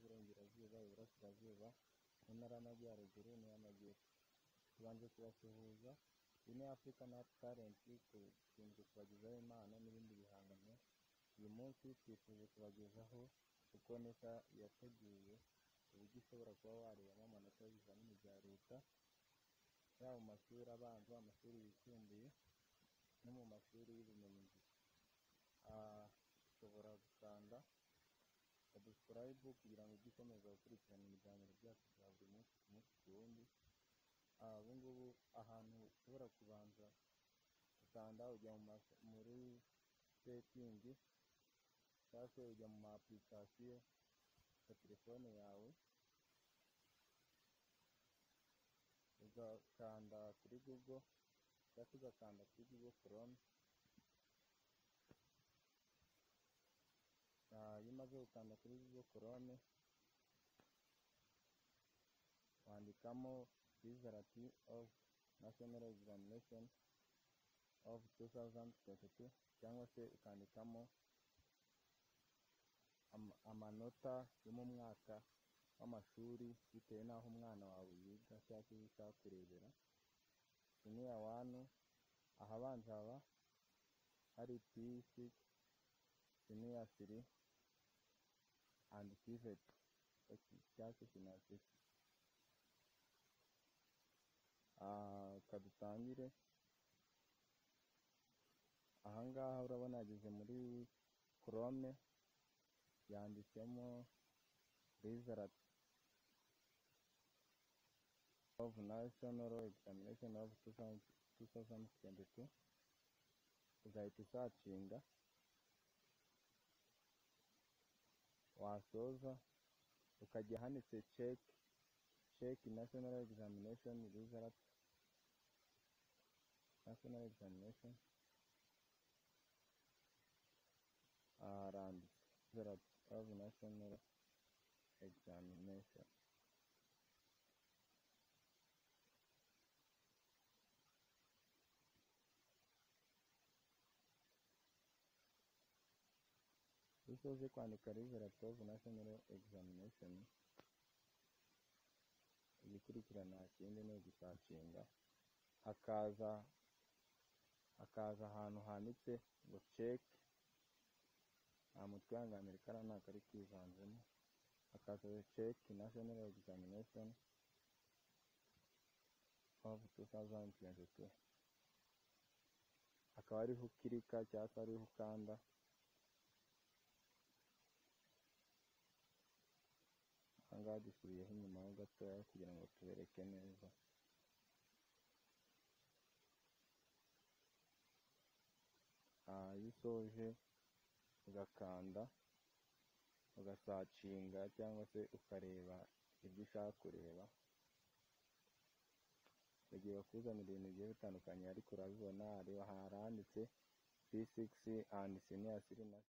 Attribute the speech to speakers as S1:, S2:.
S1: Iburasirazuba, Iburasirazuba, mu Ntara y'Amajyaruguru n'iy'Amajyepfo. Tubanje kubasuhuza, iyi ni Africa Nat Talent, dushinzwe kubagezaho impano n'ibindi bihangano, uyu munsi twifuje kubagezaho uko neta yateguye uburyo ushobora kuba warebamo amanota y'ibizamini bya leta, yaba mu mashuri abanza, amashuri yisumbuye no mu mashuri y'ubumenyingiro. Ah, ushobora gukanda subscribe kugira ngo ujye ukomeza gukurikirana ibiganiro byacu bya buri munsi ku munsi ku wundi, Ah, ubu ngubu ahantu ushobora kubanza gukanda ujya mu mas- muri setingi cyangwa se ujya mu ma application ya telefone yawe, ugakanda kuri Google cyangwa se ugakanda kuri Google Chrome, Ah, iyo umaze gukanda kuri Google Chrome, wandikamo result of national examination of 2022 cyangwa se ukandikamo am- amanota yo mu mwaka w'amashuri bitewe n'aho umwana wawe yiga cyangwa se icyo ushaka kurebera. Junior one, ahabanza haba hari P6, Junior three and TVET cyangwa se Finasec. Ah, reka dutangire. aha ngaha urabona yageze muri Chrome, yanditsemo result of national examination of 2022 uzahita usacinga wasoza ukajya ahanditse check check national examination result national examination around result of national examination iyo usoje kwandika result of national examination igikurikirana kindi ni ugusacinga hakaza hakaza ahantu handitse ngo check nta mutwe wihanganira kariya ntabwo ari kwivanzemo hakaza check national examination of 2022 akaba ariho ukirika cyangwa se ariho ukanda ahangaha dusubiyeho inyuma ho gatoya kugira ngo tubereke neza Ah, iyo usoje ugakanda ugasacinga cyangwa se ukareba ibyo ushaka kureba bagiye bakuzanira ibintu bigiye bitandukanye ariko urabibona hariho handitse P6 and senior citizen